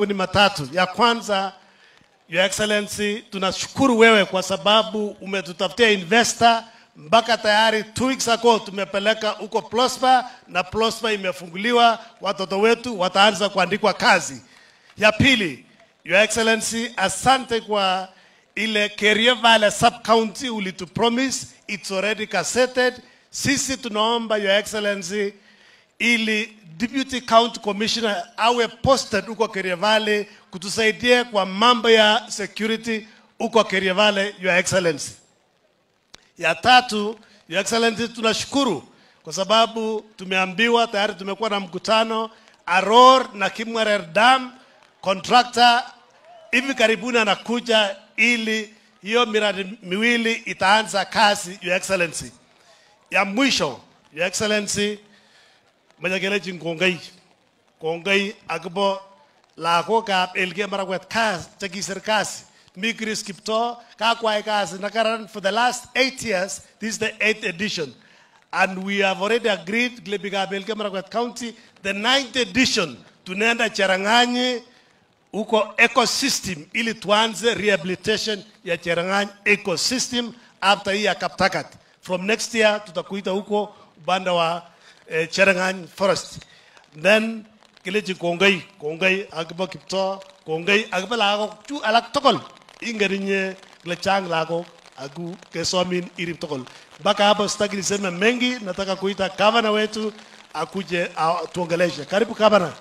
ni matatu. Ya kwanza, Your Excellency, tunashukuru wewe kwa sababu umetutafutia investor mpaka tayari two weeks ago tumepeleka huko Prosper na Prosper imefunguliwa, watoto wetu wataanza kuandikwa kazi. Ya pili, Your Excellency, asante kwa ile Kerio Valley sub county ulitupromise, it's already gazetted. Sisi tunaomba Your Excellency ili deputy county commissioner awe posted huko Kerio Valley kutusaidia kwa mambo ya security huko Kerio Valley, Your Excellency. Ya tatu, Your Excellency, tunashukuru kwa sababu tumeambiwa tayari tumekuwa na mkutano Aror na Kimwarer Dam, contractor hivi karibuni anakuja ili hiyo miradi miwili itaanza kazi, Your Excellency. Ya mwisho, Your Excellency, majakelechi kongoi kongoi akobo lagokab Elgeyo Marakwet kas chekisir kasi mi Chris Kiptoo kakwai kasi nakaran for the last eight years this is the eighth edition and we have already agreed glebikab Elgeyo Marakwet County the ninth edition tunaenda Cherang'any huko ecosystem ili tuanze rehabilitation ya Cherang'any ecosystem after hii ya Kaptagat from next year tutakuita huko upande wa eh, Cherang'any forest then kilechi kongoi kongoi akobo Kiptoo kongoi akobo lagok chu alak tugul ingen inye kile chang lagok aku kesomin irip tugul mpaka hapo sitaki niseme mengi nataka kuita gavana wetu akuje a- tuongeleshe karibu gavana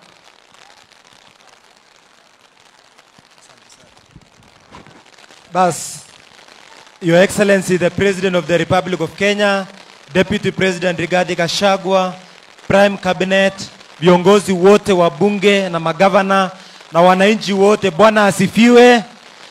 Bas, Your Excellency the President of the Republic of Kenya, Deputy President Rigathi Gachagua, Prime Cabinet, viongozi wote wa bunge na magavana na wananchi wote, Bwana asifiwe.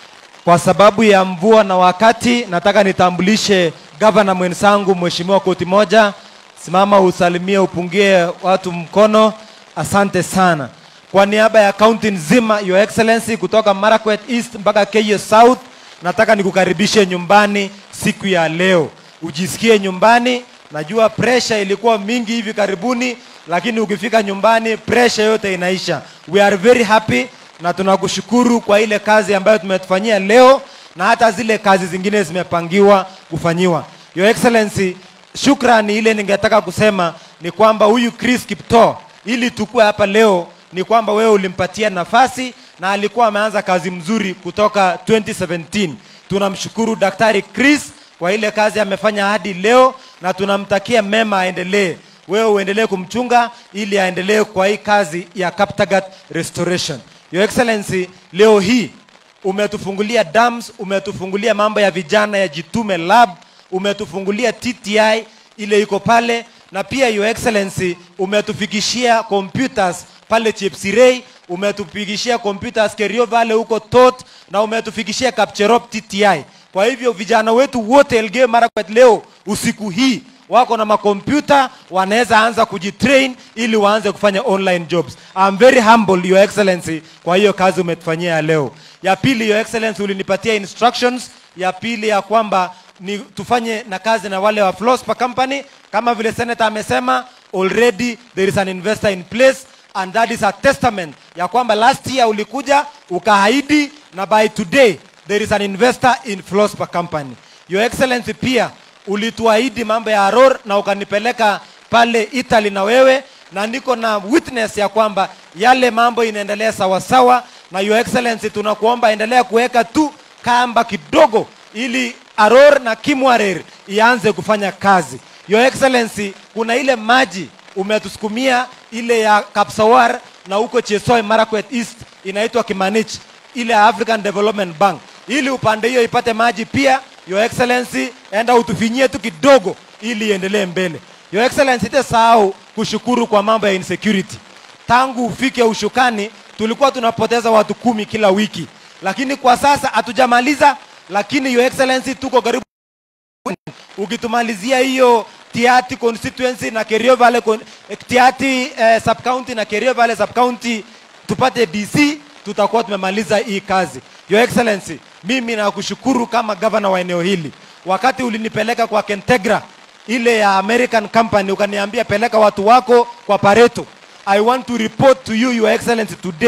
Kwa sababu ya mvua na wakati, nataka nitambulishe gavana mwenzangu Mheshimiwa Koti Moja. Simama usalimie, upungie watu mkono. Asante sana. Kwa niaba ya kaunti nzima, Your Excellency, kutoka Marakwet East mpaka Keyo South, nataka nikukaribishe nyumbani siku ya leo, ujisikie nyumbani. Najua pressure ilikuwa mingi hivi karibuni, lakini ukifika nyumbani pressure yote inaisha. We are very happy na tunakushukuru kwa ile kazi ambayo tumetufanyia leo na hata zile kazi zingine zimepangiwa kufanyiwa. Your Excellency, shukrani ile ningetaka kusema ni kwamba huyu Chris Kiptoo ili tukue hapa leo ni kwamba wewe ulimpatia nafasi na alikuwa ameanza kazi mzuri kutoka 2017. Tunamshukuru Daktari Chris kwa ile kazi amefanya hadi leo na tunamtakia mema aendelee. Wewe uendelee kumchunga ili aendelee kwa hii kazi ya Kaptagat restoration. Your Excellency, leo hii umetufungulia dams, umetufungulia mambo ya vijana ya Jitume Lab, umetufungulia TTI ile iko pale, na pia Your Excellency umetufikishia computers pale Chepsirei, umetufikishia computers Kerio Valley huko Tot, na umetufikishia Kapcherop TTI. Kwa hivyo vijana wetu wote Elgeyo Marakwet leo usiku hii wako na makompyuta wanaweza anza kujitrain ili waanze kufanya online jobs. I'm very humble your excellency kwa hiyo kazi umetufanyia ya leo. Ya pili your excellency ulinipatia instructions ya pili ya kwamba ni tufanye na kazi na wale wa Flospa company kama vile senator amesema already there is an investor in place and that is a testament ya kwamba last year ulikuja ukaahidi na by today there is an investor in Flospa company. Your excellency pia ulituahidi mambo ya Aror na ukanipeleka pale Italy na wewe, na niko na witness ya kwamba yale mambo inaendelea sawasawa, na your excellency, tunakuomba endelea kuweka tu kamba kidogo, ili Aror na Kimwarer ianze kufanya kazi. Your excellency, kuna ile maji umetusukumia ile ya Kapsawar na huko Chesoi Marakwet East inaitwa Kimanich, ile ya African Development Bank, ili upande hiyo ipate maji pia Your Excellency, enda utufinyie tu kidogo ili iendelee mbele. Your Excellency, sitasahau kushukuru kwa mambo ya insecurity. Tangu ufike ushukani tulikuwa tunapoteza watu kumi kila wiki, lakini kwa sasa hatujamaliza, lakini Your Excellency, tuko karibu ukitumalizia hiyo Tiati constituency na Kerio Valley con- eh, Tiati eh, sub county na Kerio Valley sub county tupate DC, tutakuwa tumemaliza hii kazi. Your Excellency, mimi nakushukuru kama gavana wa eneo hili. Wakati ulinipeleka kwa Kentegra ile ya American company, ukaniambia peleka watu wako kwa Pareto. I want to report to you, Your Excellency, today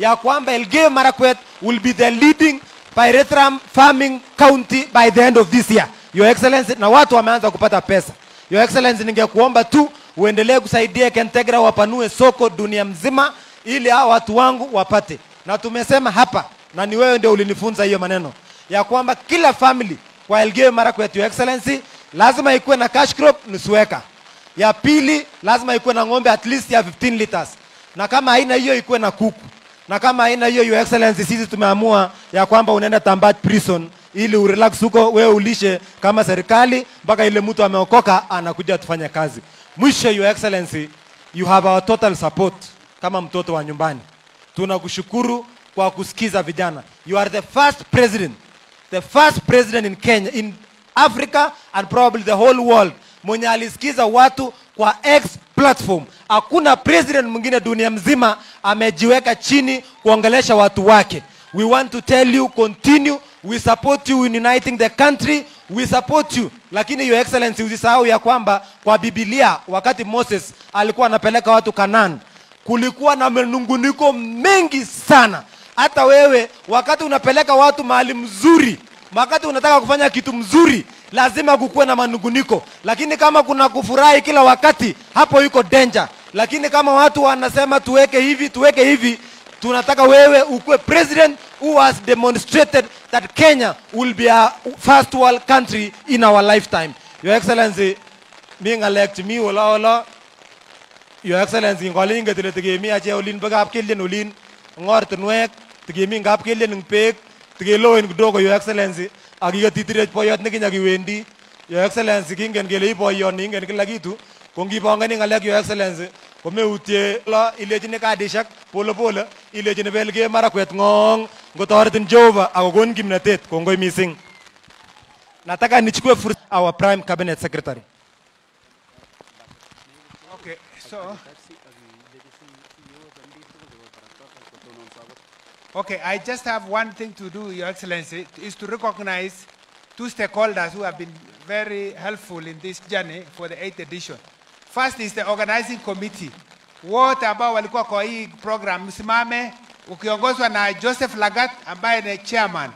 ya kwamba Elgeyo Marakwet will be the leading pyrethrum farming county by the end of this year. Your Excellency, na watu wameanza kupata pesa. Your Excellency, ningekuomba tu uendelee kusaidia Kentegra wapanue soko dunia mzima ili hao watu wangu wapate. Na tumesema hapa na ni wewe ndio ulinifunza hiyo maneno ya kwamba kila family kwa Elgeyo Marakwet, Your Excellency, lazima ikuwe na cash crop nusu eka. Ya pili lazima ikuwe na ng'ombe at least ya 15 liters, na kama haina hiyo ikuwe na kuku, na kama haina hiyo, Your Excellency, sisi tumeamua ya kwamba unaenda Tambat prison ili urelax huko, wewe ulishe kama serikali mpaka ile mtu ameokoka anakuja tufanye kazi. Mwisho, Your Excellency, you have our total support kama mtoto wa nyumbani. Tunakushukuru kwa kusikiza vijana. You are the first president the first president in Kenya, in Africa and probably the whole world mwenye alisikiza watu kwa X platform. Hakuna president mwingine dunia mzima amejiweka chini kuongelesha watu wake. We want to tell you continue, we support you in uniting the country, we support you. Lakini your excellency, usisahau ya kwamba kwa Biblia wakati Moses alikuwa anapeleka watu Kanaan, kulikuwa na manunguniko mengi sana hata wewe wakati unapeleka watu mahali mzuri, wakati unataka kufanya kitu mzuri, lazima kukuwe na manunguniko. Lakini kama kuna kufurahi kila wakati, hapo iko danger. Lakini kama watu wanasema tuweke hivi, tuweke hivi, tunataka wewe ukuwe president who has demonstrated that Kenya will be a first world country in our lifetime. Your Excellency, mi ngalek mi wala wala Your Excellency, ngolin ngetile tikemi ache olin bakap kelien olin ngortinwek tikemi ngap kelien ing beek tikeloen kidogo Your Excellency ak iketitirech boyot nekinyakiwendi Your Excellency kingen kele i boyoni ingen kila kitu ko ngipongoni ng'alek Your Excellency komeutie lo ilechini kadishek pole pole ilechini Elgeyo Marakwet ng'ong ngotoretin Jehova akokon kimnatet kongoi missing nataka nichukue fursa our prime cabinet secretary Okay, so. Okay, I just have one thing to do, Your Excellency, is to recognize two stakeholders who have been very helpful in this journey for the eighth edition. First is the organizing committee. Wote ambao walikuwa kwa hii program msimame ukiongozwa na Joseph Lagat ambaye ni chairman.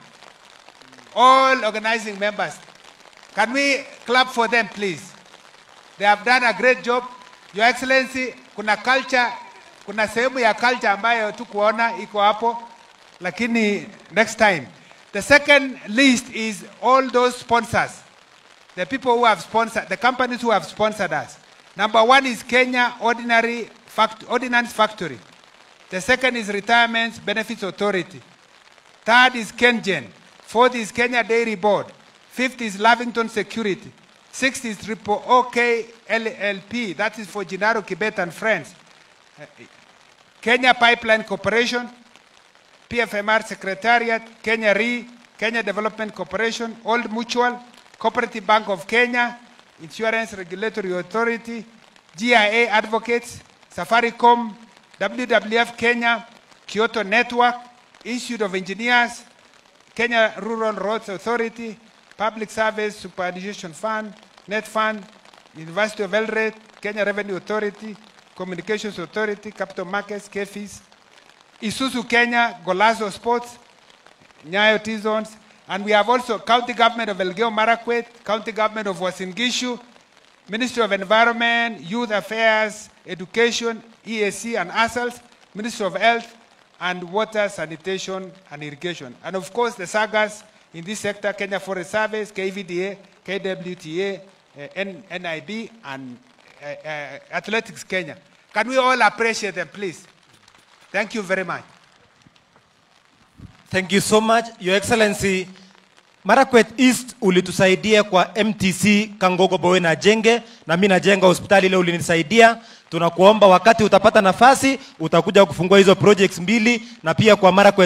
All organizing members. Can we clap for them please? They have done a great job. Your Excellency, kuna culture, kuna sehemu ya culture ambayo tukuona iko hapo, lakini next time. The second list is all those sponsors, the people who have sponsored, the companies who have sponsored us. Number one is Kenya Ordinary Fact, Ordinance Factory. The second is Retirement Benefits Authority. Third is KenGen. Fourth is Kenya Dairy Board. Fifth is Lavington Security. Sixth is Triple OK LLP. That is for Gennaro Kibet and Friends. Uh, Kenya Pipeline Corporation. PFMR Secretariat. Kenya Re. Kenya Development Corporation. Old Mutual. Cooperative Bank of Kenya. Insurance Regulatory Authority. GIA Advocates. Safaricom. WWF Kenya. Kyoto Network. Institute of Engineers. Kenya Rural Roads Authority, Public Service Superannuation Fund, Net Fund, University of Eldoret, Kenya Revenue Authority, Communications Authority, Capital Markets, KFIS, Isuzu Kenya, Golazo Sports, Nyayo T-Zones, and we have also County Government of Elgeyo Marakwet, County Government of Uasin Gishu, Ministry of Environment, Youth Affairs, Education, EAC and ASALS, Ministry of Health, and Water, Sanitation, and Irrigation. And of course, the sagas in this sector, Kenya Forest Service, KVDA, KWTA, uh, N- NIB, and uh, uh, Athletics Kenya. Can we all appreciate them, please? Thank you very much. Thank you so much, Your Excellency. Marakwet East ulitusaidia kwa MTC Kangogo Bowe na Jenge, na mimi najenga hospitali ile ulinisaidia. Tunakuomba wakati utapata nafasi utakuja kufungua hizo projects mbili, na pia kwa Marakwet